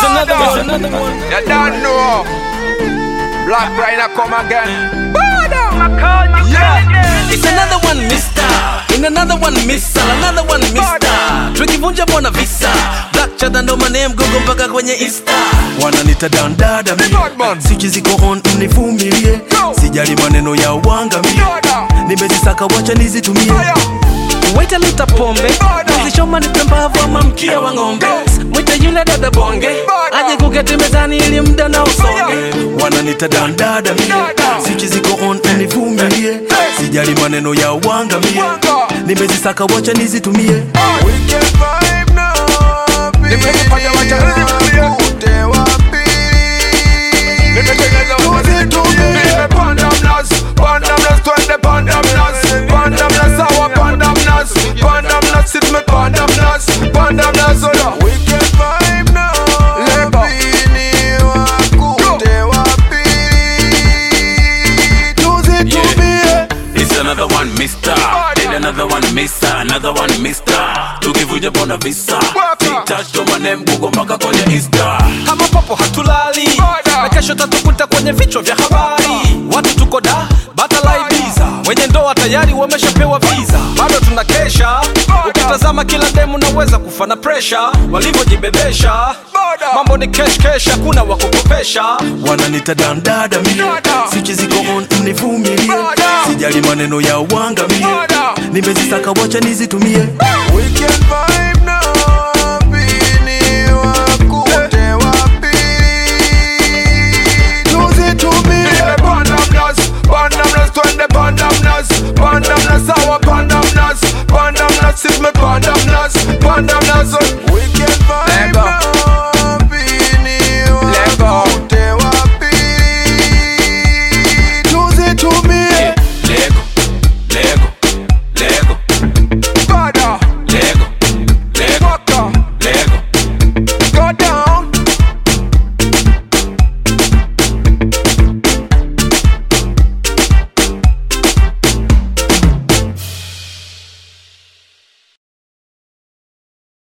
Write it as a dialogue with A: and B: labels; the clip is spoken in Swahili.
A: another one. Another one.
B: You don't know. Black Rhino come again.
A: It's another one, mister. In another one, missile. Another one, mister. Tukivunja mbona visa. Black chada ndo manem gogo mpaka kwenye Insta. Wananita down dada mi.
B: Badman.
A: Siki ziko on mnivumilie.
B: Go.
A: Sijali maneno ya uwanga mi.
B: Dada.
A: Nimezisaka wacha nizitumie.
B: Fire.
A: Waita lita pombe
B: Bada.
A: Nizishoma nipe mbavu ama mkia wa ng'ombe Mwite yule dada bonge
B: Bada.
A: Aje kuketi mezani ili mda na usonge Wananita dandada mie
B: Dada.
A: Sichi ziko on nivumilie Sijali maneno ya uwanga mie
B: Wanga.
A: Nimezisaka wacha nizitumie
C: Weekend vibe na
B: Nimezipata wacha nizitumie.
C: Ute wapi?
B: Nimetengeneza wazitumie. Pandamnas, pandamnas, twende pandamnas. Pandamnas, sawa pandamnas. Pandamnas, sit me pandamnas. Pandamnas, oya.
C: Weekend vibe na
B: Leba.
C: Ni wakute wapi? Tuzitumie.
D: It's another one, mister. Then another one, mister. Another one, mister. Tukivunja bona visa.
B: Waka.
D: Touch to my name, Google mpaka kwenye Insta.
A: Kama popo hatulali
B: Bada.
A: Na kesho tatukuta kwenye vichwa vya habari Watu tuko da, batalaibiza Wenye ndoa tayari wameshapewa visa Bado tunakesha Ukitazama kila demu naweza kufa na presha Walivyojibebesha
B: Bada.
A: Mambo ni kesh kesh, hakuna wakukopesha
E: wananita dandada mie
B: Dada.
E: sichi ziko on mnivumilie
B: Dada.
E: sijali maneno ya uwanga mie
B: Dada.
E: nimezisaka wacha nizitumie
C: Weekend vibe na